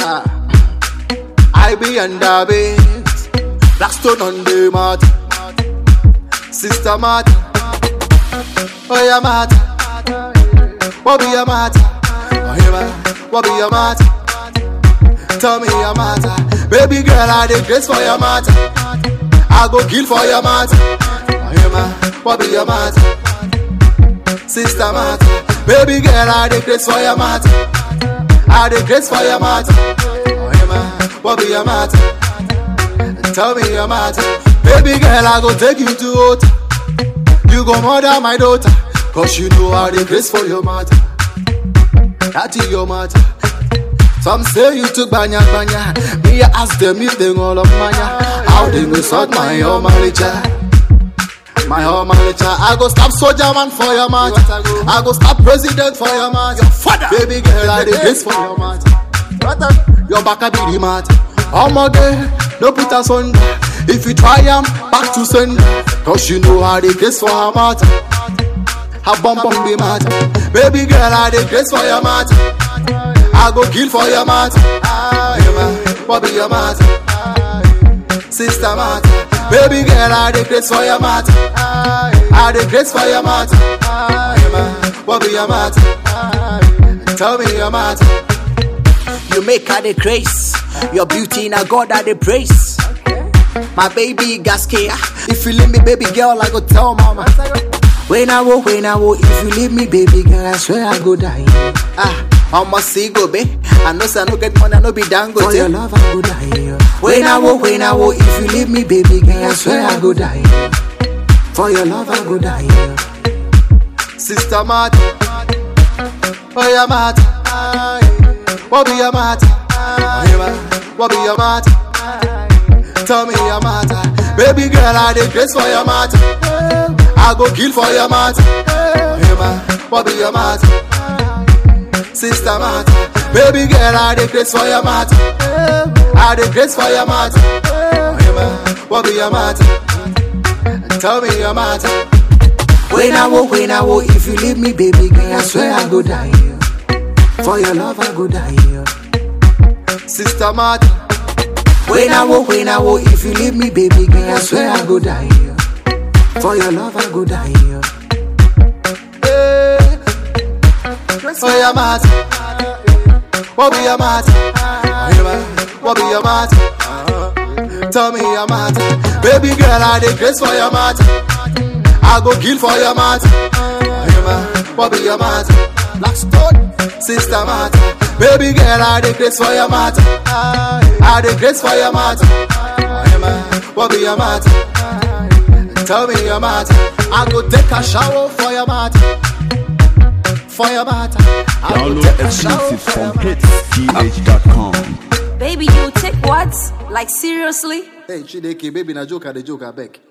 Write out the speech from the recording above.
matter. I be under base. Blackstone on the mat. Sister matter. Oh yeah matter. What be your matter? Oh yeah ma. What be your matter? Tell me your matter. Baby girl, I dey grace for your matter. I go kill for your matter. Oh yeah ma. What be your matter? Sister matter. Baby girl, I dey grace for your matter. I dey grace for your matter. Oh yeah ma. What be your matter? Tell me your matter. Baby girl, I go take you to hotel. You go murder my daughter. Cause you know how they grace for your matter. That is your matter. Some say you took banya banya. Me I ask them if they all of manya. How they go sort my home My home I go stop soldier man for your matter. I go stop president for your matter. Your father. Baby girl, I dey grace for your matter. Your back a be the matter. Omo girl, no put us under. If you try am, back to sender. Cause you know how they grace for her matter. Her bum bum be matter. Baby girl, I dey grace for your matter. I go kill for your matter. Ah, yeah, ma. What be your matter? Sister matter. Baby girl, I dey grace for your matter. I dey grace for your matter. Ah, yeah, ma. What be your matter? Tell me your matter. You make her the grace. Your beauty in a God that they praise. My baby gaskia. If you leave me, baby girl, I go tell mama. When I wo, when I wo, if you leave me, baby girl, I swear I go die. Ah, I'm a see go, babe. I know say I no get money, I no be dango. For your love, I go die. When I wo, when I wo, if you leave me, baby girl, I swear I go die. For your love, I go die. Sister matter. Oh yeah matter. What be your matter? Oh yeah ma. What be your matter? Tell me your matter. Baby girl, I dey grace for your matter. I go kill for your matter. Oh yeah ma. What be your matter? Sister matter. Baby girl, I dey grace for your matter. I dey grace for your matter. Oh yeah ma. What be your matter? Tell me your matter. When I wo, when I wo, if you leave me, baby girl, I swear I go die. For your love, I go die. Sister matter. When I wo, when I wo, if you leave me, baby girl, I swear I go die. For your love, I go die. Hey. Oh yeah matter. What be your matter? Oh, yeah, ma. What be your matter? Tell me your matter. Baby girl, I dey grace for your matter. I go kill for your matter. Oh, yeah, ma. What be your matter? Blackstone, sister matter. Baby girl, I dey grace for your matter. I dey grace for your matter. Oh, yeah, ma. What be your matter? Tell me your matter. I go take a shower for your matter. For your matter. I go Download take a shower exclusive for your from matter. hitsgh.com. Baby, you take what? Like seriously? Hey, Chideke, baby, na joke, I dey joke, I beg.